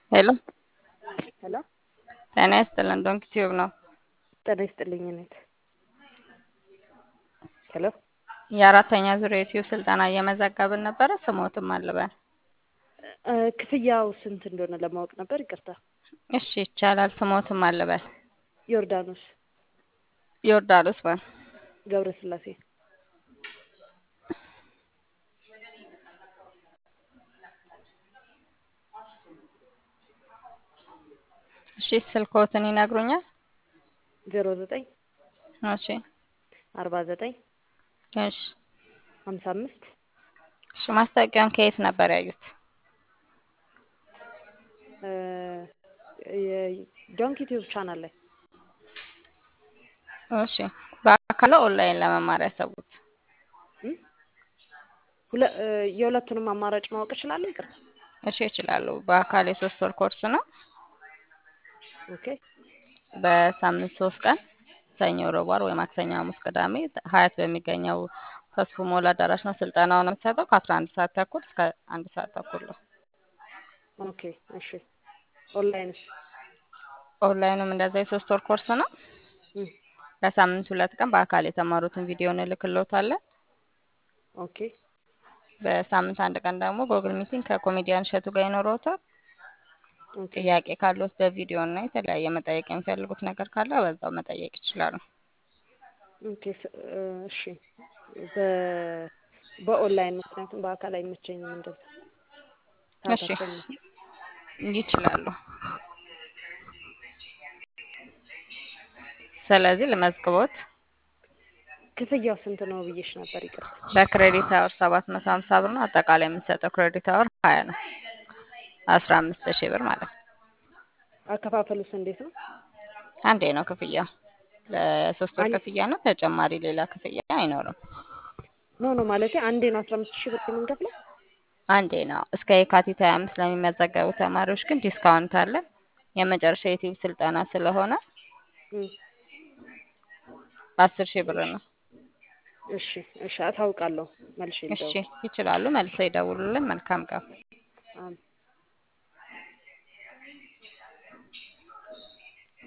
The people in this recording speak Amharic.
ሄሎ ሄሎ ጤና ይስጥልን። ዶንክ ቲዩብ ነው። ጤና ይስጥልኝ እኔት ሄሎ የአራተኛ ዙር የዩቲዩብ ስልጠና እየመዘገብን ነበረ። ስሞትም አልበን እ፣ ክፍያው ስንት እንደሆነ ለማወቅ ነበር። ይቅርታ። እሺ ይቻላል። ስሞትም አልበን ዮርዳኖስ ዮርዳኖስ ማን ገብረ ስላሴ እሺ ስልክዎትን ይነግሩኛል? ዜሮ ዘጠኝ እሺ አርባ ዘጠኝ እሺ ሀምሳ አምስት እሺ ማስታወቂያውን ከየት ነበር ያዩት? እ፣ የዶንክ ዩቲዩብ ቻናል ላይ እሺ በአካል ኦንላይን ለመማር ያሰቡት? እ? ሁለ- እ፣ የሁለቱንም አማራጭ ማወቅ እችላለሁ? ይቅርታ። እሺ ይችላሉ። በአካል የሶስት ወር ኮርስ ነው። ኦኬ በሳምንት ሶስት ቀን ሰኞ፣ ረቡዕ፣ ዓርብ ወይ ማክሰኞ፣ ሐሙስ፣ ቅዳሜ ሀያት በሚገኘው ተስፉ ሞላ አዳራሽ ነው ስልጠናውን የምትሰጠው ከአስራ አንድ ሰዓት ተኩል እስከ አንድ ሰዓት ተኩል ነው። ኦኬ እሺ። ኦንላይንስ? ኦንላይኑም እንደዛ የሶስት ወር ኮርስ ነው። እ፣ በሳምንት ሁለት ቀን በአካል የተማሩትን ቪዲዮ እንልክልዎታለን። ኦኬ በሳምንት አንድ ቀን ደግሞ ጎግል ሚቲንግ ከኮሜዲያን እሸቱ ጋር ይኖረዎታል። ኦኬ ጥያቄ ካለዎት በቪዲዮ እና የተለያየ መጠየቅ የሚፈልጉት ነገር ካለ በዛው መጠየቅ ይችላሉ። ኦኬ ስ- እ፣ እሺ። በ በኦንላይን ምክንያቱም በአካል አይመቸኝም እንደዛ እሺ ታታፈኝ ይችላሉ። ስለዚህ ልመዝግቦት። ክፍያው ስንት ነው ብዬሽ ነበር። ይቅርታ። በክሬዲት አወር ሰባት መቶ ሀምሳ ብር ነው። አጠቃላይ የምንሰጠው ክሬዲት አወር ሀያ ነው። አስራ አምስት ሺህ ብር ማለት ነው። አከፋፈሉስ እንዴት ነው? አንዴ ነው ክፍያው። ለሶስት ወር አን- ክፍያ ነው። ተጨማሪ ሌላ ክፍያ አይኖርም። ኖ ኖ ማለቴ አንዴ ነው አስራ አምስት ሺህ ብር የምንከፍለው? አንዴ ነው። እስከ የካቲት ሀያ አምስት ለሚመዘገቡ ተማሪዎች ግን ዲስካውንት አለ። የመጨረሻ የዩቲዩብ ስልጠና ስለሆነ እም፣ አስር ሺህ ብር ነው። እሺ እሺ፣ አታውቃለሁ መልሼ እሺ ልደውል። ይችላሉ። መልሰው ይደውሉልን። መልካም ቀን።